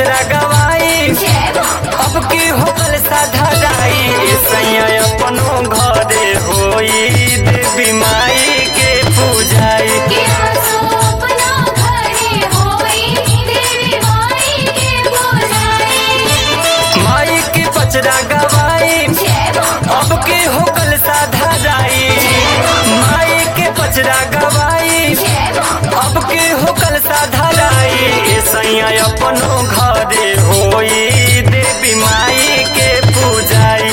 पचरा गवाई अब की होकल साधा राई सैया अपनो घरे होई देवी माई के पूजाई माई के पचरा गवाई अब के होकल साधा राई माई के पचरा गवाई अब के होकल साधा राई सैया अपनो घरे होई देवी माई के पूजाई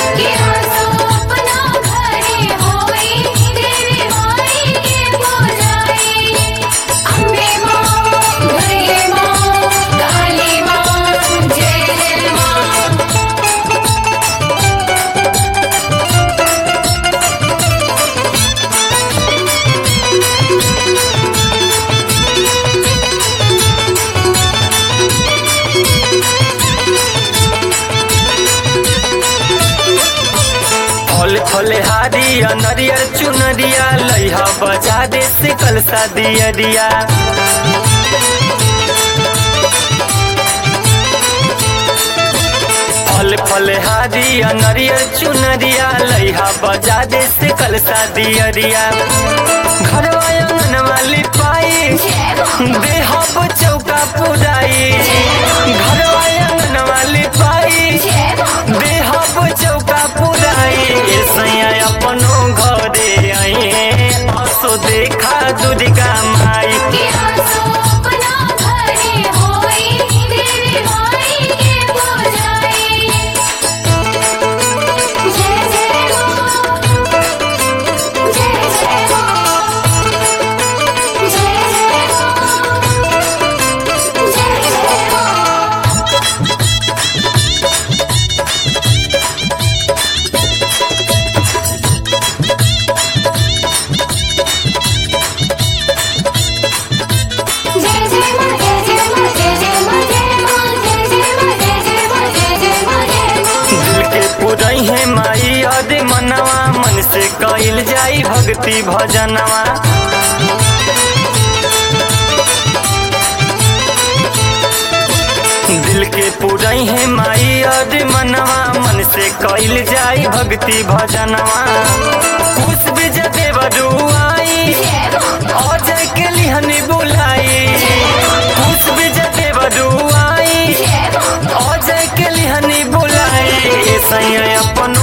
फल फल हारिया नरियर चुनरिया लइहा बजा दे से कलसा दियरिया फल फल हारिया नरियर चुनरिया लइहा बजा दे से कलसा दियरिया घरवा आंगन वाली पाई देहब चौका पुराई घरवा आंगन वाली पाई देहब चौका पुराई सैया अपनो घरे आई असो देखा दुर्गा माई दिल के पुरई है माई अदे मनवा मन से कइल जाई भक्ति भजनवा दिल के पुरई है माई अदे मनवा मन से कइल जाई भक्ति भजनवा कुछ बीज देव दुआई अजय के लिहनी बुलाई कुछ बीज देव दुआई अजय के लिहनी बुलाई सैया अपन